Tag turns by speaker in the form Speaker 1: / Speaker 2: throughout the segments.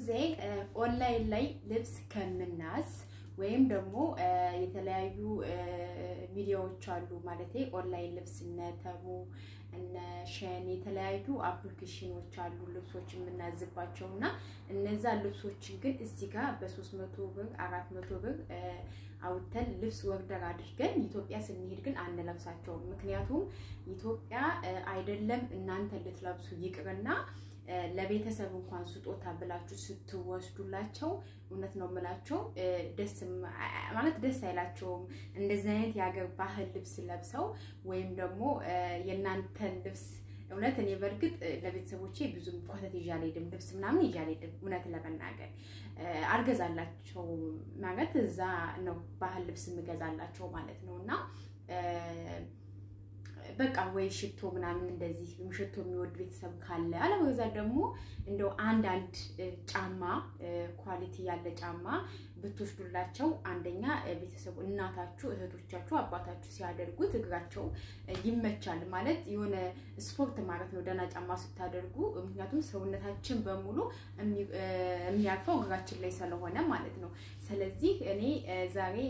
Speaker 1: ጊዜ ኦንላይን ላይ ልብስ ከምናዝ ወይም ደግሞ የተለያዩ ሚዲያዎች አሉ ማለት ኦንላይን ልብስ እነ ተሙ እነ ሸን የተለያዩ አፕሊኬሽኖች አሉ ልብሶች የምናዝባቸው እና እነዛ ልብሶችን ግን እዚህ ጋር በሶስት መቶ ብር አራት መቶ ብር አውጥተን ልብስ ወርደር አድርገን ኢትዮጵያ ስንሄድ ግን አንለብሳቸውም። ምክንያቱም ኢትዮጵያ አይደለም እናንተ ልትለብሱ ይቅርና ለቤተሰብ እንኳን ስጦታ ብላችሁ ስትወስዱላቸው እውነት ነው የምላቸው ደስ ማለት ደስ አይላቸውም። እንደዚህ አይነት የሀገር ባህል ልብስ ለብሰው ወይም ደግሞ የእናንተን ልብስ እውነት እኔ በእርግጥ ለቤተሰቦቼ ብዙም ኮተት ይዤ አልሄድም፣ ልብስ ምናምን ይዤ አልሄድም። እውነት ለመናገር አልገዛላቸው ማለት እዛ ነው ባህል ልብስ የምገዛላቸው ማለት ነው እና በቃ ወይ ሽቶ ምናምን እንደዚህ ሽቶ የሚወድ ቤተሰብ ካለ አለበዛ ደግሞ እንደው አንዳንድ ጫማ ኳሊቲ ያለ ጫማ ብትወስዱላቸው አንደኛ ቤተሰቡ እናታችሁ፣ እህቶቻችሁ፣ አባታችሁ ሲያደርጉት እግራቸው ይመቻል ማለት የሆነ ስፖርት ማለት ነው ደህና ጫማ ስታደርጉ። ምክንያቱም ሰውነታችን በሙሉ የሚያርፈው እግራችን ላይ ስለሆነ ማለት ነው። ስለዚህ እኔ ዛሬ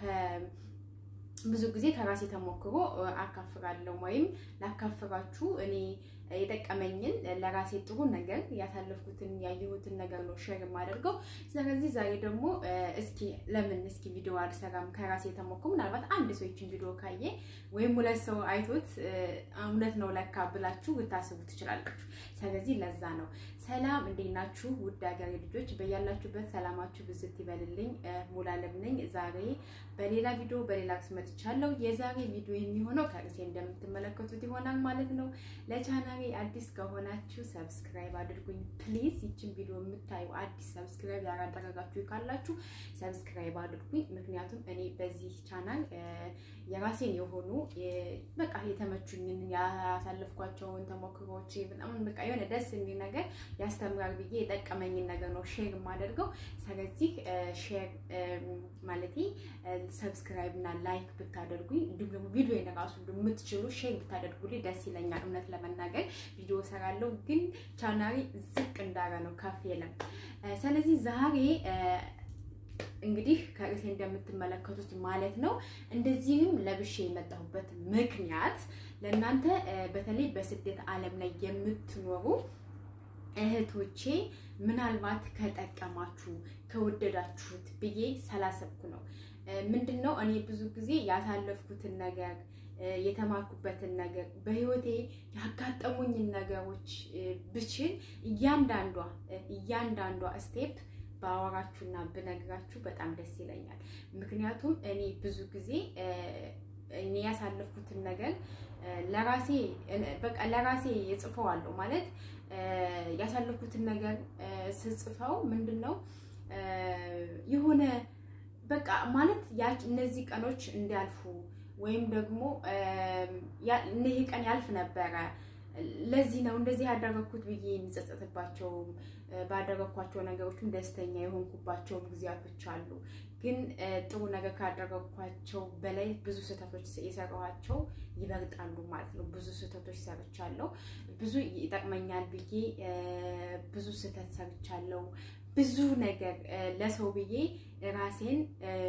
Speaker 1: ብዙ ጊዜ ከራሴ ተሞክሮ አካፍራለሁ ወይም ላካፍራችሁ እኔ የጠቀመኝን ለራሴ ጥሩ ነገር ያሳለፍኩትን ያየሁትን ነገር ነው ሼር የማደርገው። ስለዚህ ዛሬ ደግሞ እስኪ ለምን እስኪ ቪዲዮ አልሰራም ከራሴ የተሞክሮ ምናልባት አንድ ሰው ይችን ቪዲዮ ካየ ወይም ሁለት ሰው አይቶት እውነት ነው ለካ ብላችሁ ልታስቡ ትችላላችሁ። ስለዚህ ለዛ ነው። ሰላም እንዴት ናችሁ? ውድ ሀገሬ ልጆች በያላችሁበት ሰላማችሁ ብዝት ይበልልኝ። ሙሉዓለም ነኝ። ዛሬ በሌላ ቪዲዮ በሌላ ርዕስ መጥቻለሁ። የዛሬ ቪዲዮ የሚሆነው ከርዕሴ እንደምትመለከቱት ይሆናል ማለት ነው። ለቻናሌ አዲስ ከሆናችሁ ሰብስክራይብ አድርጉኝ ፕሊዝ። ይችን ቪዲዮ የምታዩ አዲስ ሰብስክራይብ ያላደረጋችሁ ካላችሁ ሰብስክራይብ አድርጉኝ። ምክንያቱም እኔ በዚህ ቻናል የራሴን የሆኑ በቃ የተመቹኝን ያሳለፍኳቸውን ተሞክሮች በጣም በቃ የሆነ ደስ የሚል ነገር ያስተምራል ብዬ የጠቀመኝን ነገር ነው ሼር የማደርገው። ስለዚህ ሼር ማለቴ ሰብስክራይብ እና ላይክ ብታደርጉኝ እንዲሁም ደግሞ ቪዲዮ የነራሱ የምትችሉ ሼር ብታደርጉልኝ ደስ ይለኛል። እውነት ለመናገር ቪዲዮ ሰራለሁ፣ ግን ቻናሪ ዝቅ እንዳረ ነው ከፍ የለም። ስለዚህ ዛሬ እንግዲህ ከርዕሴ እንደምትመለከቱት ማለት ነው እንደዚህም ለብሼ የመጣሁበት ምክንያት ለእናንተ በተለይ በስደት ዓለም ላይ የምትኖሩ እህቶቼ ምናልባት ከጠቀማችሁ ከወደዳችሁት ብዬ ስላሰብኩ ነው። ምንድን ነው እኔ ብዙ ጊዜ ያሳለፍኩትን ነገር የተማርኩበትን ነገር በህይወቴ ያጋጠሙኝን ነገሮች ብችል እያንዳንዷ እያንዳንዷ ስቴፕ ባወራችሁና ብነግራችሁ በጣም ደስ ይለኛል። ምክንያቱም እኔ ብዙ ጊዜ እኔ ያሳለፍኩትን ነገር ለራሴ በቃ ለራሴ እጽፈዋለሁ ማለት ያሳለፍኩትን ነገር ስጽፈው ምንድን ነው የሆነ በቃ ማለት እነዚህ ቀኖች እንዲያልፉ ወይም ደግሞ ይሄ ቀን ያልፍ ነበረ ለዚህ ነው እንደዚህ ያደረግኩት ብዬ የሚጸጸትባቸው ባደረግኳቸው ነገሮችም ደስተኛ የሆንኩባቸውም ጊዜያቶች አሉ። ግን ጥሩ ነገር ካደረግኳቸው በላይ ብዙ ስህተቶች የሰራኋቸው ይበልጣሉ ማለት ነው። ብዙ ስህተቶች ሰርቻለሁ። ብዙ ይጠቅመኛል ብዬ ብዙ ስህተት ሰርቻለሁ። ብዙ ነገር ለሰው ብዬ ራሴን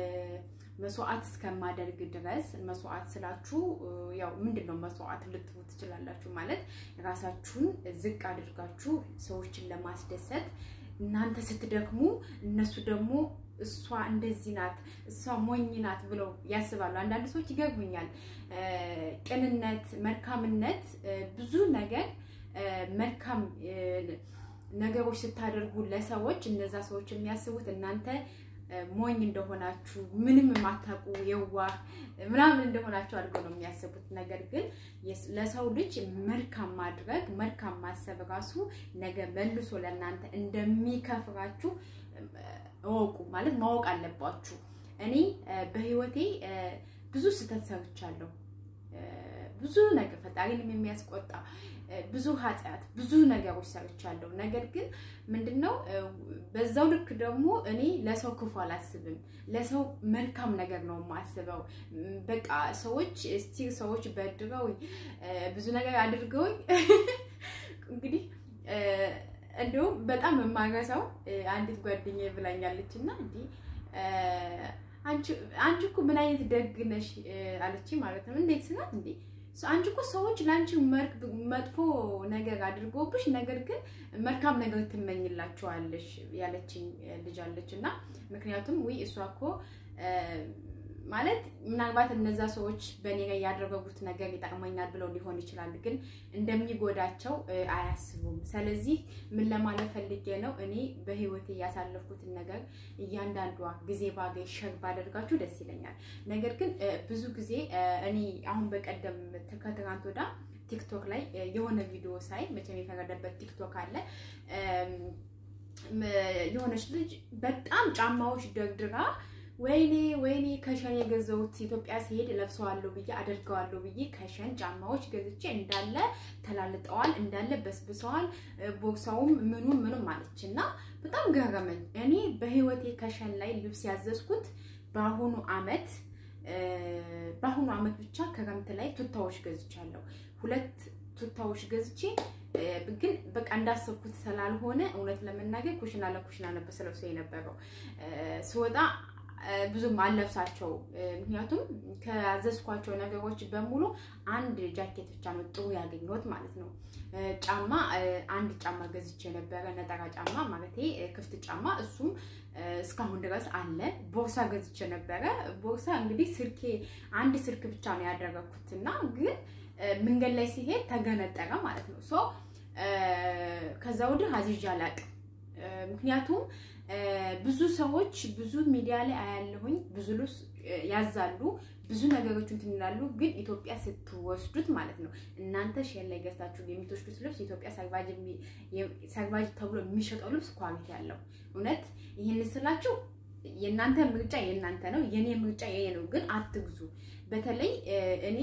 Speaker 1: መስዋዕት እስከማደርግ ድረስ መስዋዕት ስላችሁ ያው ምንድን ነው መስዋዕት ልትሉ ትችላላችሁ። ማለት ራሳችሁን ዝቅ አድርጋችሁ ሰዎችን ለማስደሰት እናንተ ስትደክሙ እነሱ ደግሞ እሷ እንደዚህ ናት፣ እሷ ሞኝ ናት ብለው ያስባሉ። አንዳንድ ሰዎች ይገርሙኛል። ቅንነት፣ መልካምነት ብዙ ነገር መልካም ነገሮች ስታደርጉ ለሰዎች እነዛ ሰዎች የሚያስቡት እናንተ ሞኝ እንደሆናችሁ ምንም የማታውቁ የዋህ ምናምን እንደሆናችሁ አድርገው ነው የሚያስቡት። ነገር ግን ለሰው ልጅ መልካም ማድረግ መልካም ማሰብ ራሱ ነገ መልሶ ለእናንተ እንደሚከፍራችሁ እወቁ። ማለት ማወቅ አለባችሁ። እኔ በህይወቴ ብዙ ስህተት ሰርቻለሁ። ብዙ ነገር ፈጣሪንም የሚያስቆጣ ብዙ ኃጢአት ብዙ ነገሮች ሰርቻለሁ። ነገር ግን ምንድነው በዛው ልክ ደግሞ እኔ ለሰው ክፉ አላስብም። ለሰው መልካም ነገር ነው የማስበው። በቃ ሰዎች እስቲ ሰዎች በድረውኝ ብዙ ነገር አድርገውኝ እንግዲህ እንዲሁም በጣም የማረሳው አንዲት ጓደኛ ብላኛለች እና እንዲህ አንቺ እኮ ምን አይነት ደግ ነሽ አለች ማለት ነው። እንዴት ስላት እንዴ አንቺ እኮ ሰዎች ለአንቺ መጥፎ ነገር አድርጎብሽ ነገር ግን መልካም ነገር ትመኝላቸዋለሽ ያለችኝ ልጅ አለች እና ምክንያቱም ውይ እሷ እኮ ማለት ምናልባት እነዛ ሰዎች በእኔ ላይ ያደረጉት ነገር ይጠቅመኛል ብለው ሊሆን ይችላል፣ ግን እንደሚጎዳቸው አያስቡም። ስለዚህ ምን ለማለት ፈልጌ ነው፣ እኔ በህይወቴ ያሳለፍኩትን ነገር እያንዳንዷ ጊዜ ባገኝ ሸር ባደርጋችሁ ደስ ይለኛል። ነገር ግን ብዙ ጊዜ እኔ አሁን በቀደም ከትናንት ወዳ ቲክቶክ ላይ የሆነ ቪዲዮ ሳይ መቼም የፈረደበት ቲክቶክ አለ የሆነች ልጅ በጣም ጫማዎች ደርድራ ወይኔ ወይኔ ከሸን የገዛሁት ኢትዮጵያ ሲሄድ ለብሰዋለሁ ብዬ አደርገዋለሁ ብዬ ከሸን ጫማዎች ገዝቼ እንዳለ ተላልጠዋል፣ እንዳለ በስብሰዋል፣ ቦርሳውም ምኑም ምኑም አለች እና በጣም ገረመኝ። እኔ በህይወቴ ከሸን ላይ ልብስ ያዘዝኩት በአሁኑ አመት በአሁኑ አመት ብቻ ክረምት ላይ ቱታዎች ገዝቻለሁ። ሁለት ቱታዎች ገዝቼ ግን በቃ እንዳሰብኩት ስላልሆነ እውነት ለመናገር ኩሽና ለኩሽና ነበር ስለብሰው የነበረው ስወጣ ብዙም አልለብሳቸው። ምክንያቱም ከያዘዝኳቸው ነገሮች በሙሉ አንድ ጃኬት ብቻ ነው ጥሩ ያገኘሁት ማለት ነው። ጫማ አንድ ጫማ ገዝቼ ነበረ፣ ነጠራ ጫማ ማለት ክፍት ጫማ፣ እሱም እስካሁን ድረስ አለ። ቦርሳ ገዝቼ ነበረ። ቦርሳ እንግዲህ ስልኬ አንድ ስልክ ብቻ ነው ያደረግኩት እና ግን መንገድ ላይ ሲሄድ ተገነጠረ ማለት ነው። ሶ ከዛ ወዲህ አዝዤ አላቅም ምክንያቱም ብዙ ሰዎች ብዙ ሚዲያ ላይ አያለሁኝ ብዙ ልብስ ያዛሉ ብዙ ነገሮች እንትን ይላሉ። ግን ኢትዮጵያ ስትወስዱት ማለት ነው እናንተ ሼር ላይ ገዝታችሁ የምትወስዱት ልብስ ኢትዮጵያ ሰርቫጅ ተብሎ የሚሸጠው ልብስ ኳሊቲ ያለው እውነት ይህን ስላችሁ የእናንተ ምርጫ የእናንተ ነው፣ የኔ ምርጫ የኔ ነው። ግን አትግዙ። በተለይ እኔ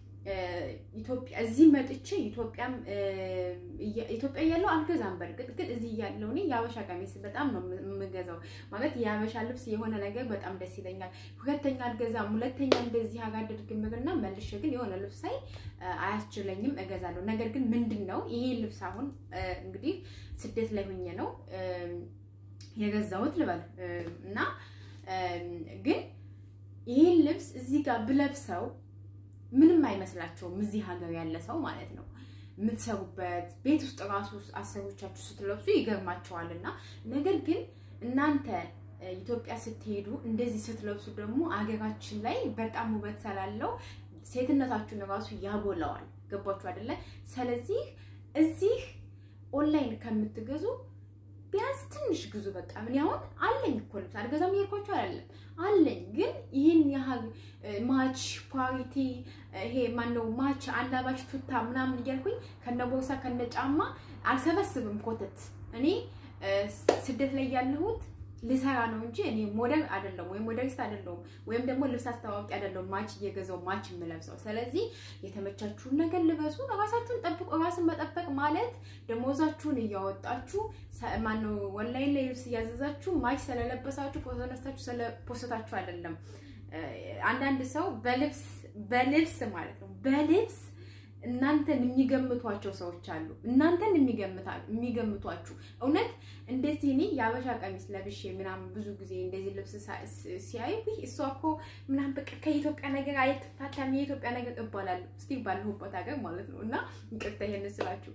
Speaker 1: ኢትዮጵያ እዚህ መጥቼ ኢትዮጵያም ኢትዮጵያ ያለው አልገዛም። በእርግጥ ግን እዚህ ያለው እኔ የአበሻ ቀሚስ በጣም ነው የምገዛው። ማለት የአበሻ ልብስ የሆነ ነገር በጣም ደስ ይለኛል። ሁለተኛ አልገዛም። ሁለተኛ እንደዚህ አጋድርግ ምርና መልሼ ግን የሆነ ልብስ ሳይ አያስችለኝም፣ እገዛለሁ። ነገር ግን ምንድን ነው ይሄ ልብስ አሁን እንግዲህ ስደት ላይ ሆኜ ነው የገዛሁት ልበል እና ግን ይህን ልብስ እዚህ ጋር ብለብሰው ምንም አይመስላቸውም። እዚህ ሀገር ያለ ሰው ማለት ነው። የምትሰሩበት ቤት ውስጥ ራሱ አሰሮቻችሁ ስትለብሱ ይገርማቸዋል። እና ነገር ግን እናንተ ኢትዮጵያ ስትሄዱ እንደዚህ ስትለብሱ ደግሞ አገራችን ላይ በጣም ውበት ስላለው ሴትነታችሁን ራሱ ያጎላዋል። ገባችሁ አይደለ? ስለዚህ እዚህ ኦንላይን ከምትገዙ ቢያንስ ትንሽ ግዙ። በቃ ምን ያሁን አለኝ እኮ ልብስ አልገዛም እያልኳቸው አይደለም አለኝ። ግን ይህን ያህል ማች ኳሊቲ ይሄ ማነው ማች አላባሽ ቱታ ምናምን እያልኩኝ ከነ ቦርሳ ከነ ጫማ አልሰበስብም ኮተት። እኔ ስደት ላይ ያለሁት ልሰራ ነው እንጂ እኔ ሞዴል አይደለም ወይም ሞዴሊስት አይደለሁም ወይም ደግሞ ልብስ አስተዋወቂ አይደለሁም ማች እየገዛው ማች የምለብሰው። ስለዚህ የተመቻችሁን ነገር ልበሱ፣ ራሳችሁን ጠብቁ። ራስን መጠበቅ ማለት ደሞዛችሁን እያወጣችሁ ማነው ኦንላይን ላይ ልብስ እያዘዛችሁ ማች ስለለበሳችሁ ፎቶ ነስታችሁ ስለፖስታችሁ አይደለም። አንዳንድ ሰው በልብስ በልብስ ማለት ነው በልብስ እናንተን የሚገምቷቸው ሰዎች አሉ። እናንተን የሚገምቷችሁ እውነት እንደዚህ እኔ የአበሻ ቀሚስ ለብሼ ምናምን ብዙ ጊዜ እንደዚህ ልብስ ሲያዩ እሷ እኮ ምናምን በቃ ከኢትዮጵያ ነገር አይትፋታም የኢትዮጵያ ነገር እባላለሁ እስቲ ባለሁበት ሀገር ማለት ነው። እና ይቅርታ ይሄን ስላችሁ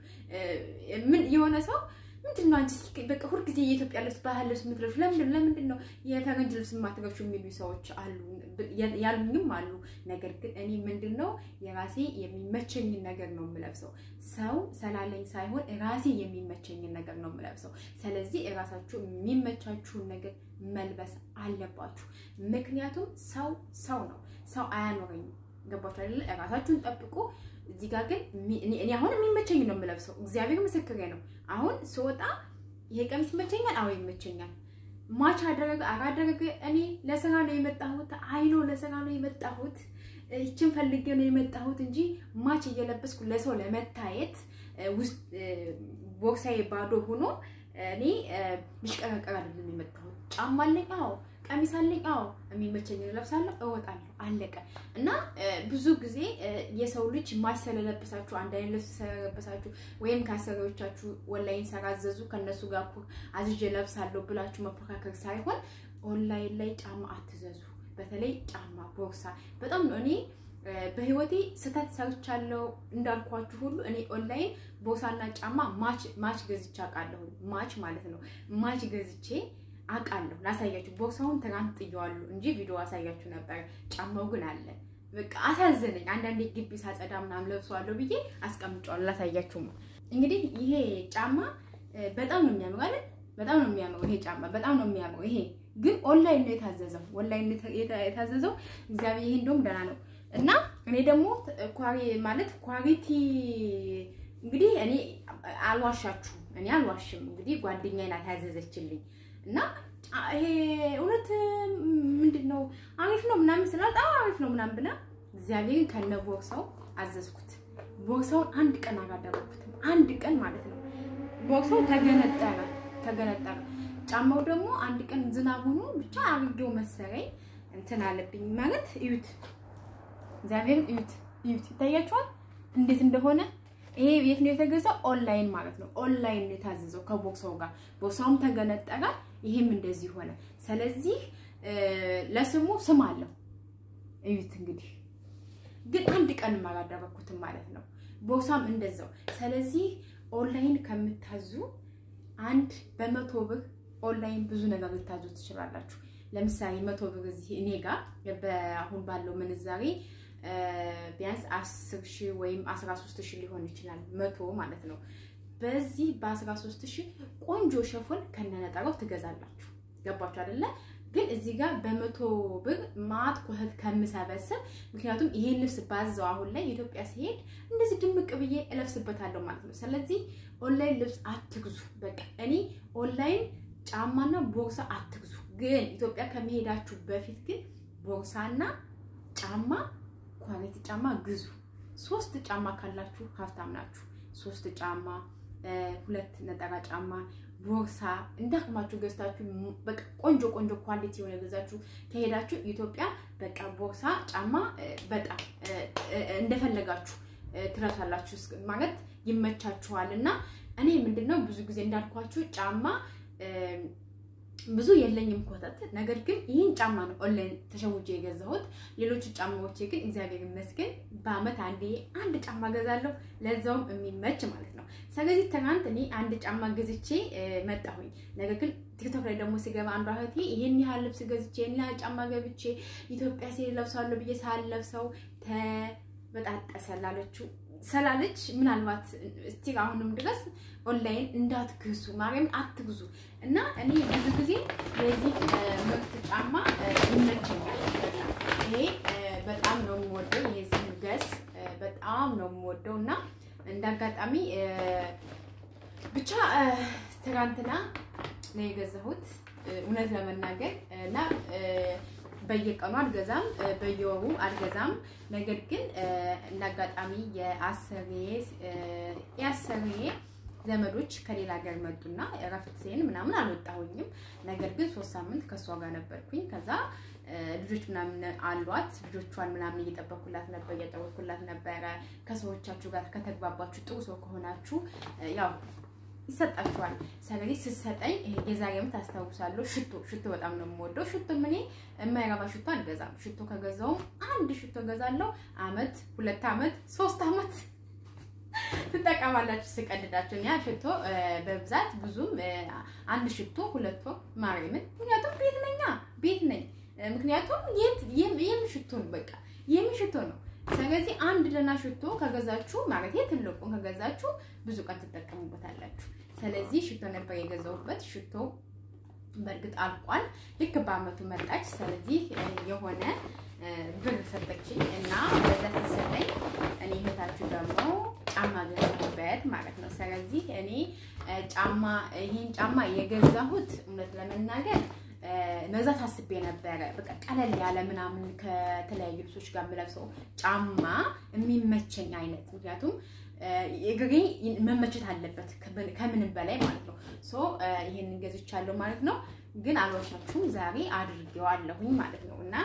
Speaker 1: ምን የሆነ ሰው ምንድን ነው አንቺ በቃ ሁልጊዜ የኢትዮጵያ ልብስ ባህል ልብስ የምትለብሺው ለምንድን ለምንድን ነው የፈረንጅ ልብስ የማትለብሺው የሚሉ ሰዎች አሉ፣ ያሉኝም አሉ። ነገር ግን እኔ ምንድን ነው የራሴ የሚመቸኝን ነገር ነው የምለብሰው። ሰው ሰላለኝ ሳይሆን ራሴ የሚመቸኝን ነገር ነው የምለብሰው። ስለዚህ ራሳችሁ የሚመቻችሁን ነገር መልበስ አለባችሁ። ምክንያቱም ሰው ሰው ነው፣ ሰው አያኖረኝም። ገባችሁ አይደለ? ራሳችሁን ጠብቁ። እዚህ ጋር ግን እኔ አሁን የሚመቸኝ ነው የምለብሰው። እግዚአብሔር ምስክሬ ነው። አሁን ስወጣ ይሄ ቀሚስ ይመቸኛል። አዎ ይመቸኛል። ማች አደረገ አላደረገ እኔ ለስራ ነው የመጣሁት። አይኖ ለስራ ነው የመጣሁት። ይችን ፈልጌ ነው የመጣሁት እንጂ ማች እየለበስኩ ለሰው ለመታየት ውስጥ ቦርሳዬ ባዶ ሆኖ እኔ ልሽቀረቀር አይደለም የመጣሁት። ጫማ አለኝ። አዎ ቀሚስ አለኝ። አዎ የሚመቸኝ ለብሳለሁ፣ እወጣለሁ፣ አለቀ። እና ብዙ ጊዜ የሰው ልጅ ማች ስለለበሳችሁ አንድ አይነት ልብስ ስለለበሳችሁ ወይም ከአሰሪዎቻችሁ ኦንላይን ሰራዘዙ ከእነሱ ጋር እኮ አዝዤ ለብሳለሁ ብላችሁ መፎካከር ሳይሆን ኦንላይን ላይ ጫማ አትዘዙ። በተለይ ጫማ፣ ቦርሳ በጣም ነው እኔ በህይወቴ ስህተት ሰርቻለሁ እንዳልኳችሁ ሁሉ እኔ ኦንላይን ቦርሳና ጫማ ማች ማች ገዝቼ አውቃለሁ። ማች ማለት ነው ማች ገዝቼ አውቃለሁ። ላሳያችሁ። ቦርሳውን ትናንት ጥየዋለሁ እንጂ ቪዲዮ አሳያችሁ ነበር። ጫማው ግን አለ። በቃ አሳዘነኝ። አንዳንዴ ግቢ ሳጸዳ ምናምን ለብሰዋለሁ ብዬ አስቀምጫዋለሁ። ላሳያችሁ ነው እንግዲህ። ይሄ ጫማ በጣም ነው የሚያምረው አይደል? በጣም ነው የሚያምረው ይሄ ጫማ በጣም ነው የሚያምረው። ይሄ ግን ኦንላይን ነው የታዘዘው። ኦንላይን ነው የታዘዘው። እግዚአብሔር ይሄ እንደውም ደህና ነው እና እኔ ደግሞ ኳሪ ማለት ኳሪቲ እንግዲህ እኔ አልዋሻችሁም፣ እኔ አልዋሽም። እንግዲህ ጓደኛዬ ናት ያዘዘችልኝ እና ይሄ እውነት ምንድን ነው አሪፍ ነው ምናምን ስላት አዎ አሪፍ ነው ምናምን ብላ እግዚአብሔርን ከነ ቦርሳው አዘዝኩት። ቦርሳውን አንድ ቀን አላደረኩትም፣ አንድ ቀን ማለት ነው። ቦርሳው ተገነጠረ ተገነጠረ። ጫማው ደግሞ አንድ ቀን ዝናብ ሆኖ ብቻ አርጌው መሰረኝ እንትን አለብኝ ማለት እዩት እግዚአብሔር እዩት እዩት፣ ይታያችኋል እንዴት እንደሆነ። ይሄ የት ነው የተገዛው? ኦንላይን ማለት ነው። ኦንላይን ነው የታዘዘው ከቦክሳው ጋር። ቦክሳውም ተገነጠረ፣ ይሄም እንደዚህ ሆነ። ስለዚህ ለስሙ ስም አለው። እዩት እንግዲህ። ግን አንድ ቀን አላደረኩትም ማለት ነው። ቦክሳም እንደዛው። ስለዚህ ኦንላይን ከምታዙ አንድ በመቶ ብር ኦንላይን ብዙ ነገር ልታዙ ትችላላችሁ። ለምሳሌ መቶ ብር እዚህ እኔ ጋር በአሁን ባለው ምንዛሬ ቢያንስ አስር ሺህ ወይም አስራ ሶስት ሺህ ሊሆን ይችላል መቶ ማለት ነው። በዚህ በአስራ ሶስት ሺህ ቆንጆ ሸፎን ከነነጠረው ትገዛላችሁ። ገባችሁ አይደለ? ግን እዚህ ጋር በመቶ ብር ማት ኮተት ከምሰበስብ ምክንያቱም ይሄን ልብስ ባዘው አሁን ላይ ኢትዮጵያ ሲሄድ እንደዚህ ድምቅ ብዬ እለብስበታለሁ ማለት ነው። ስለዚህ ኦንላይን ልብስ አትግዙ። በቃ እኔ ኦንላይን ጫማና ቦርሳ አትግዙ። ግን ኢትዮጵያ ከመሄዳችሁ በፊት ግን ቦርሳና ጫማ ኳሊቲ ጫማ ግዙ። ሶስት ጫማ ካላችሁ ሀብታም ናችሁ። ሶስት ጫማ፣ ሁለት ነጠላ ጫማ፣ ቦርሳ እንዳቅማችሁ ገዝታችሁ በቃ ቆንጆ ቆንጆ ኳሊቲ የሆነ ገዛችሁ ከሄዳችሁ ኢትዮጵያ በቃ ቦርሳ፣ ጫማ በጣም እንደፈለጋችሁ ትለብሳላችሁ ማለት ይመቻችኋል። እና እኔ ምንድነው ብዙ ጊዜ እንዳልኳችሁ ጫማ ብዙ የለኝም ኮተት። ነገር ግን ይህን ጫማ ነው ኦንላይን ተሸውጄ የገዛሁት። ሌሎቹ ጫማዎቼ ግን እግዚአብሔር ይመስገን በአመት አንዴ አንድ ጫማ ገዛለሁ፣ ለዛውም የሚመች ማለት ነው። ስለዚህ ትናንት እኔ አንድ ጫማ ገዝቼ መጣሁኝ። ነገር ግን ቲክቶክ ላይ ደግሞ ስገባ አንዷ እህቴ ይህን ያህል ልብስ ገዝቼ ይህን ያህል ጫማ ገብቼ ኢትዮጵያ ሲሄድ ለብሳለሁ ብዬ ሳልለብሰው ተበጣጠሰላለችው ስላለች ምናልባት እስቲ አሁንም ድረስ ኦንላይን እንዳትግዙ ማርያም አትግዙ። እና እኔ ብዙ ጊዜ የዚህ ምርት ጫማ ይመቸኛል። ይሄ በጣም ነው የምወደው። የዚህ ገስ በጣም ነው የምወደው እና እንደ አጋጣሚ ብቻ ትናንትና ነው የገዛሁት እውነት ለመናገር እና በየቀኑ አልገዛም፣ በየወሩ አልገዛም። ነገር ግን እንደ አጋጣሚ የአሰሪዬ ዘመዶች ከሌላ ሀገር መጡና እረፍቴን ምናምን አልወጣሁኝም። ነገር ግን ሶስት ሳምንት ከእሷ ጋር ነበርኩኝ። ከዛ ልጆች ምናምን አሏት። ልጆቿን ምናምን እየጠበኩላት ነበር እያጫወትኩላት ነበረ። ከሰዎቻችሁ ጋር ከተግባባችሁ ጥሩ ሰው ከሆናችሁ ያው ይሰጣችኋል። ስለዚህ ስትሰጠኝ የዛሬ ዓመት አስታውሳለሁ። ሽቶ ሽቶ በጣም ነው የምወደው። ሽቶ እኔ የማይረባ ሽቶ አልገዛም። ሽቶ ከገዛውም አንድ ሽቶ ገዛለሁ። አመት፣ ሁለት አመት፣ ሶስት አመት ትጠቀማላችሁ ስቀድዳችሁ። ያ ሽቶ በብዛት ብዙም አንድ ሽቶ ሁለት ወር ማርያምን፣ ምክንያቱም ቤት ነኛ ቤት ነኝ። ምክንያቱም የም ሽቶ ነው በቃ የም ሽቶ ነው። ስለዚህ አንድ ደህና ሽቶ ከገዛችሁ ማለት ትልቁን ከገዛችሁ ብዙ ቀን ትጠቀሙበታላችሁ። ስለዚህ ሽቶ ነበር የገዛሁበት። ሽቶ በእርግጥ አልቋል። ልክ በአመቱ መጣች። ስለዚህ የሆነ ብር ሰጠችኝ እና በዛ ስትሰጠኝ እኔ እህታችሁ ደግሞ ጫማ ገዛሁበት ማለት ነው። ስለዚህ እኔ ጫማ ይሄን ጫማ የገዛሁት እውነት ለመናገር መግዛት አስቤ ነበረ። በቃ ቀለል ያለ ምናምን ከተለያዩ ልብሶች ጋር የምለብሰው ጫማ የሚመቸኝ አይነት ምክንያቱም እግሬ መመቸት አለበት ከምንም በላይ ማለት ነው። ሶ ይሄንን ገዝቻለሁ ማለት ነው። ግን አልዋሻችሁም ዛሬ አድርጌዋለሁኝ ማለት ነው። እና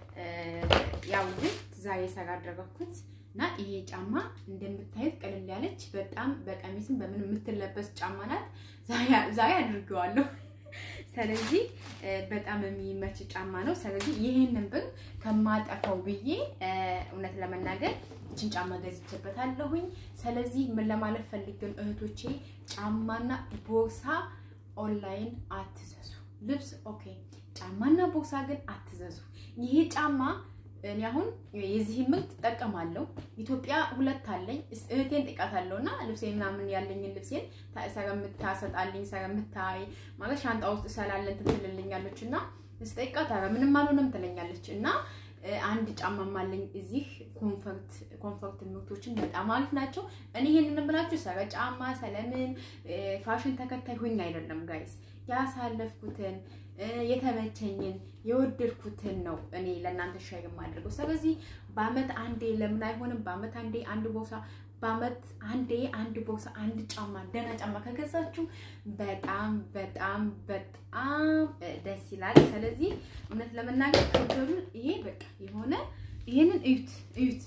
Speaker 1: ያው ግን ዛሬ ሰራ አደረኩት እና ይሄ ጫማ እንደምታዩት ቀለል ያለች በጣም በቀሚስም በምን የምትለበስ ጫማ ናት። ዛሬ አድርጌዋለሁ። ስለዚህ በጣም የሚመች ጫማ ነው። ስለዚህ ይህንን ብር ከማጠፋው ብዬ እውነት ለመናገር ይችን ጫማ ገዝቼበታለሁኝ። ስለዚህ ምን ለማለት ፈልግን እህቶቼ፣ ጫማና ቦርሳ ኦንላይን አትዘዙ። ልብስ ኦኬ፣ ጫማና ቦርሳ ግን አትዘዙ። ይሄ ጫማ እኔ አሁን የዚህ ምርት እጠቀማለሁ። ኢትዮጵያ ሁለት አለኝ። እህቴን ጥቃታለሁ እና ልብሴ ምናምን ያለኝን ልብሴን ሰረምታሰጣልኝ ሰረምታይ ማለት ሻንጣ ውስጥ ሰላለን ትትልልኛለች እና ስጠይቃት ኧረ ምንም አልሆነም ትለኛለች እና አንድ ጫማም አለኝ እዚህ ኮንፈርት ኮንፈርት ምርቶችን በጣም አሪፍ ናቸው። እኔ ይሄንን ብላችሁ ሰረ ጫማ ሰለምን ፋሽን ተከታይ ሁኝ አይደለም ጋይስ ያሳለፍኩትን የተመቸኝን የወደድኩትን ነው እኔ ለእናንተ ሻይ የማደርገው። ስለዚህ በአመት አንዴ ለምን አይሆንም? በአመት አንዴ አንድ ቦርሳ በአመት አንዴ አንድ ቦርሳ አንድ ጫማ ደህና ጫማ ከገዛችሁ በጣም በጣም በጣም ደስ ይላል። ስለዚህ እውነት ለመናገር ከወደዱ ይሄ በቃ የሆነ ይሄንን እዩት እዩት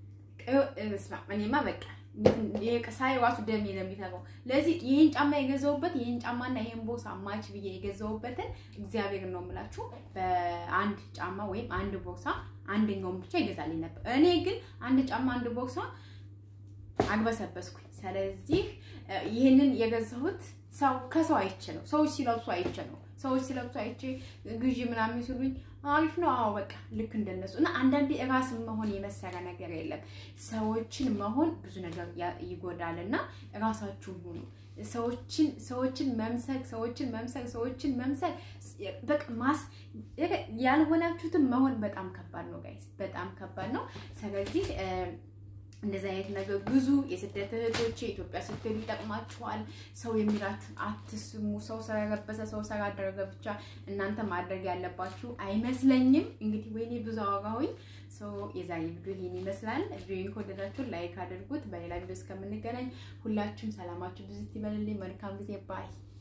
Speaker 1: ስማ እኔማ በቃ ሳይ ራሱ ደሜ ነው የሚተገው። ለዚህ ይህን ጫማ የገዛውበት ይህን ጫማና ይህን ቦርሳ ማች ብዬ የገዛውበትን እግዚአብሔር ነው የምላችሁ በአንድ ጫማ ወይም አንድ ቦርሳ አንደኛውን ብቻ ይገዛልኝ ነበር። እኔ ግን አንድ ጫማ አንድ ቦርሳ አግበሰበስኩኝ። ስለዚህ ይህንን የገዛሁት ሰው ከሰው አይቼ ነው። ሰዎች ሲለብሱ አይቼ ነው። ሰዎች ሲለብሱ አይቼ ግዢ ምናምን ሲሉኝ አሪፍ ነው። አዎ በቃ ልክ እንደነሱ እና አንዳንዴ ራስን መሆን የመሰረ ነገር የለም። ሰዎችን መሆን ብዙ ነገር ይጎዳል እና ራሳችሁን ሁኑ። ሰዎችን ሰዎችን መምሰል ሰዎችን መምሰል ሰዎችን መምሰል በቃ ማስ ያልሆናችሁትን መሆን በጣም ከባድ ነው ጋይስ፣ በጣም ከባድ ነው። ስለዚህ እንደዚህ አይነት ነገር ብዙ የስደት እህቶቼ ኢትዮጵያ ስትሄዱ ይጠቅማችኋል። ሰው የሚላችሁን አትስሙ። ሰው ስለለበሰ ሰው ስላደረገ ብቻ እናንተ ማድረግ ያለባችሁ አይመስለኝም። እንግዲህ ወይኔ ብዙ አወራሁኝ። ሰው የዛሬ ቪዲዮ ይሄን ይመስላል። ቪዲዮን ከወደዳችሁ ላይክ አድርጉት። በሌላ ቪዲዮ እስከምንገናኝ ሁላችሁም ሰላማችሁ ብዙ ይበልልኝ። መልካም ጊዜ ባይ